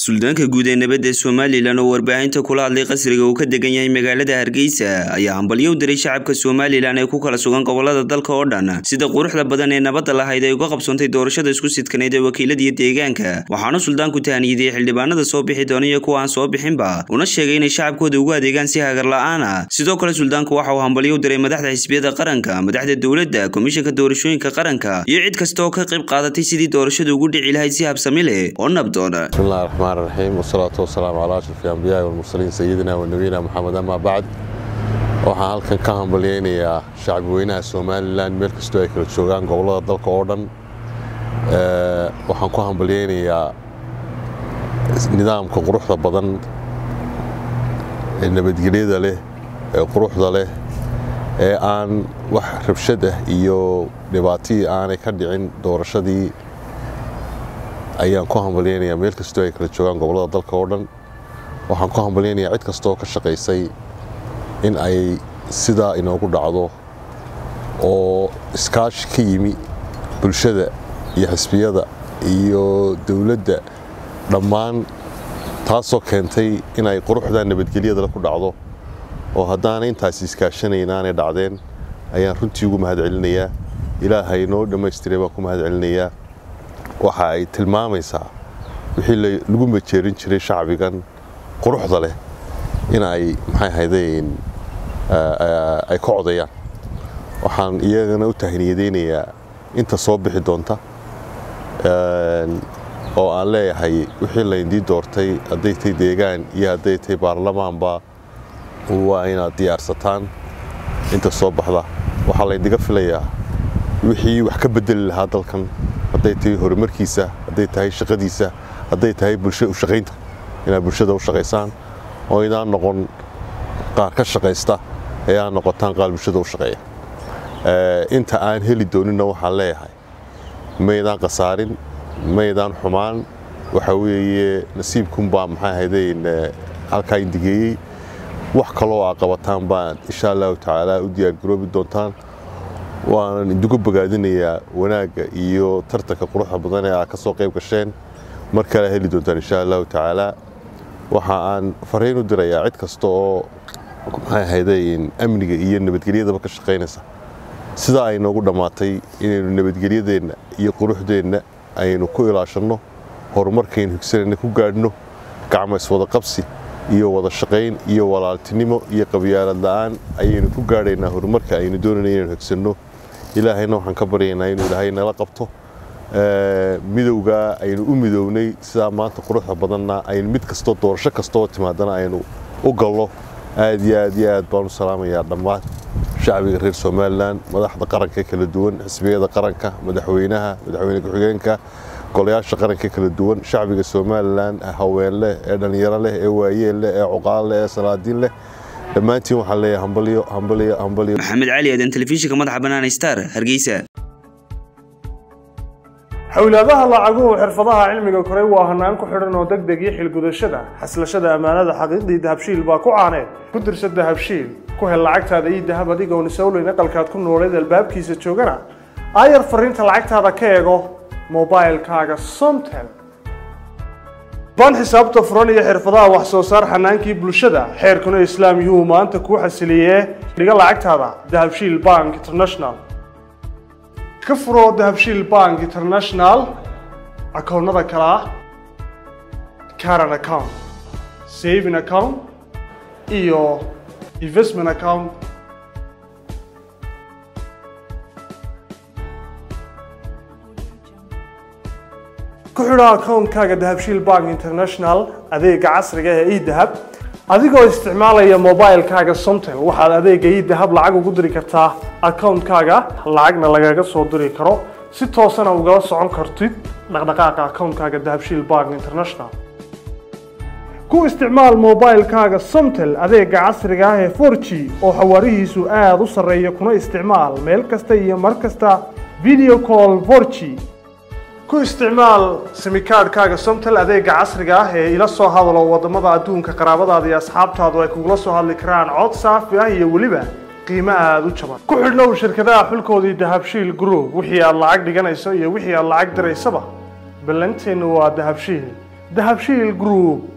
suldaanka guud ee nabadda somalilan oo warbaahinta kula hadlay qasriga uu ka degan yahay magaalada hargeysa ayaa hambalyo u diray shacabka somalilan ee ku kala sugan gobolada dalka oo dhan sida quruxda badan ee nabadda lahayd ay uga qabsoontay doorashada isku sidkaneyd ee wakiiladiiyo deegaanka waxaana suldaanku tahaniyadiyey xildhibaanada soo bixi doona iyo kuwa aan soo bixinba una sheegay inay shacabkooda ugu adeegaan si hagar la-aan ah sidoo kale suldaanku waxa uu hambalyo u diray madaxda xisbiyada qaranka madaxda dowladda komishanka doorashooyinka qaranka iyo cid kasta oo ka qayb qaadatay sidii doorashada ugu dhici lahayd si habsami leh oo nabdoona bismillahi raxmaan raxiim wasalaatu wasalaamu calaa ashraf anbiyaai walmursaliin sayidina wa nabiyina moxamed amaa bacd waxaan halkan ka hambalyaynayaa shacbi weynaha somalilan meel kastoo ay kala joogaan gobollada dalka oo dhan waxaan ku hambalyaynayaa nidaamka quruxda badan ee nabadgelyada leh ee quruxda leh ee aan wax rabshad ah iyo dhibaatihii aanay ka dhicin doorashadii ayaan ku hambalyaynayaa meel kastoo ay kala joogaan gobollada dalka oo dhan waxaan ku hambalyaynayaa cid kastooo ka shaqaysay in ay sidaa inoogu dhacdo oo iskaashi ka yimi bulshada iyo xisbiyada iyo dowladda dhammaan taasoo keentay inay quruxda nabadgelyadale ku dhacdo oo haddaanay intaasi iskaashanayn aanay dhacdeen ayaan runtii ugu mahad celinayaa ilaahay noo dhammaystiray baan ku mahad celinayaa waxa ay tilmaamaysaa wixii lagu majeerin jiray shacbigan quruxda leh in ay maxay ahaydeen ay ka codayaan waxaan iyagana u tahniyadaynayaa inta soo bixi doonta oo aan leeyahay wixii layndii doortay hadday tay deegaan iyo hadday tay baarlamaanba waa inaad diyaarsataan inta soo baxda waxaa layndiga filayaa wixii wax ka bedeli lahaa dalkan hadday tahay horumarkiisa hadday tahay shaqadiisa hadday tahay bulsha ushaqaynta inaad bulshada u shaqaysaan oo idaan noqon qaar ka shaqaysta ee aad noqotaan qaar bulshada u shaqeeya inta aan heli doonina waxaan leeyahay maydaan khasaarin maydaan xumaan waxa weeye nasiibkunbaa maxay ahaydeen halkaa indigeeyey wax kaloo aa qabataan baan insha allahu tacaala u diyaargaroobi doontaan waanan idigu bogaadinayaa wanaagga iyo tartanka quruxda badan ee aad ka soo qayb gasheen mar kale heli doontaan insha allahu tacaala waxa aan fariin u dirayaa cid kasta oo maxay ahaydeen amniga iyo nabadgelyadaba ka shaqaynaysa sidaa ay noogu dhammaatay inaynu nabadgelyadeenna iyo quruxdeenna aynu ku ilaashanno horumarkaynu higsanayna ku gaadhno gacmo iswada qabsi iyo wada shaqayn iyo walaaltinimo iyo qabyaalad la'aan ayaynu ku gaadhaynaa horumarka aynu doonayna inaynu higsanno ilaahayna waxaan ka baryaynaa inuu ilaahay nala qabto midowgaa aynu u midownay sidaa maanta quruxda badanna aynu mid kastoo doorasho kastooo timaadana aynu u gallo aad iyo aad iyo aad baan u salaamayaa dhammaan shacbiga reer somalilan madaxda qaranka kala duwan xisbiyada qaranka madaxweynaha madaxweyne ku-xigeenka golayaasha qaranka kala duwan shacbiga somalilan haween leh ee dhallinyaro leh ee waayeel leh ee cuqaal leh ee salaadiin leh dhammaantiin waxaan leeyahay hambalyo hambalyo hambalyo maxamed cali aadan telefishinka madaxa bannaan star hargeysa xowlaadaha lacaguhu xirfadaha cilmiga koray waa hanaan ku xidhan oo deg deg iyo xilgudashada xaslashada ammaanada xaqiiqdii dahabshiil baa ku caaneed ku dirsa dahabshiil ku hel lacagtaada iyo dahab adigoon isowleyn aqalkaad ku nooleed albaabkiisa joogana aayar fariinta lacagtaada ka eego mobilkaaga somtel baan xisaabta furan iyo xirfadaha wax soo saar xanaankii bulshada xeerkuna islaam yuu maanta kuu xasiliyee dhiga lacagtaada dahabshiil bank international ka furo dahabshiil bank international akoonnada kale ah caran account saving account iyo investment account ku xidho akoonkaaga dahabshiil bank international adeega casriga ee edahab adigoo isticmaalaya mobilkaaga somtel waxaad adeega idahab lacag ugu diri kartaa akoonkaaga lacagna lagaga soo diri karo si toosana ugala socon kartid dhaqdhaqaaqa akoonkaaga dahabshiil bank international ku isticmaal mobilkaaga somtel adeega casriga ah ee for g oo xawaarihiisu aada u sarreeya kuna isticmaal meel kasta iyo mar kasta video call for g ku isticmaal simikaadhkaaga somtel adeega casriga ah ee ila soo hadalo wadamada adduunka qaraabadaada iyo asxaabtaadu ay kugula soo hadli karaan cod saafi ah iyo weliba qiimo aada u jaban ku xidhnow shirkadaha xulkoodii dahabshiil group wixii aad lacag dhiganayso iyo wixii aad lacag diraysaba ballanteennu waa dahabshiil dahabshiil group